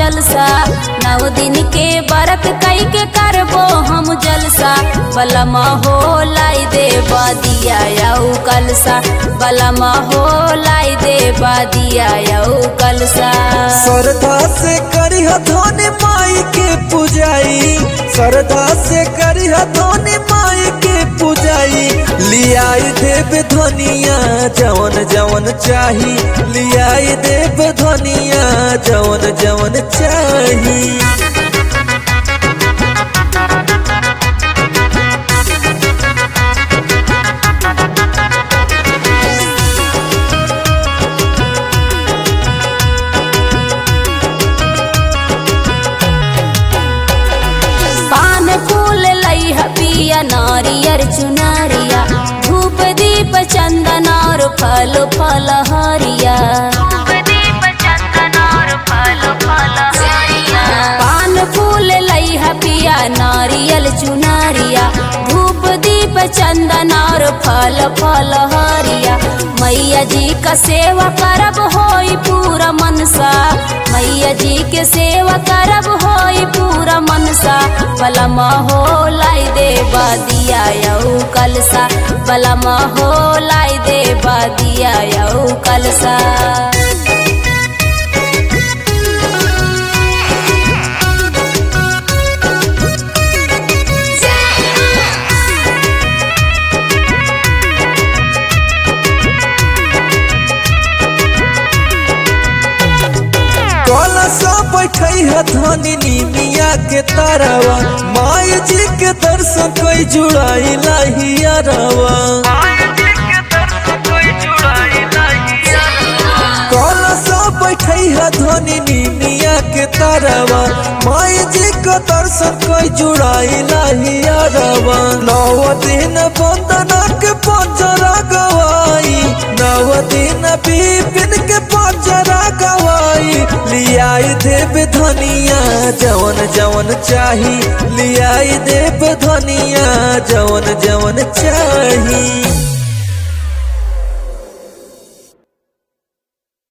जलसा नौ दिन के बरत कई के करबो हम जलसा बलमा हो लाई दे बादिया यऊ कलसा बलमा हो लाई दे बादिया यऊ कलसा श्रद्धा से करी धोनी माई के पूजाई श्रद्धा से करी धोनी माई के पूजाई लियाई देव धनिया जवन जवन चाही लियाई देव धनिया जवन जवन चाही पान फूल लई पिया नारियर चुनरिया धूप दीप चंदन और फल फल हरिया पान फूल लई पिया नारियल चुनरिया धूप दीप चंदन और फल फल हरिया मैया जी का सेवा करब होई पूरा मनसा मैया जी के सेवा करब होई पूरा मनसा बलमा हो लाई दे बादिया यऊ कलसा बलमा हो लाई दे बादिया यऊ कलसा कलशा बैठे है धनी निमिया के तारावा माई जी के दर्शन कोई जुड़ाई लाहिया रवा कलशा बैठे है धनी निमिया के तारावा माई जी के दर्शन कोई जुड़ाई लाहिया रवा नौ दिन बंदना के पंजरा गवाई नौ दिन बिपिन के पंजरा गवाई लियाई देव धनिया जवन जवन चाही लियाई देव धनिया जवन जवन चाही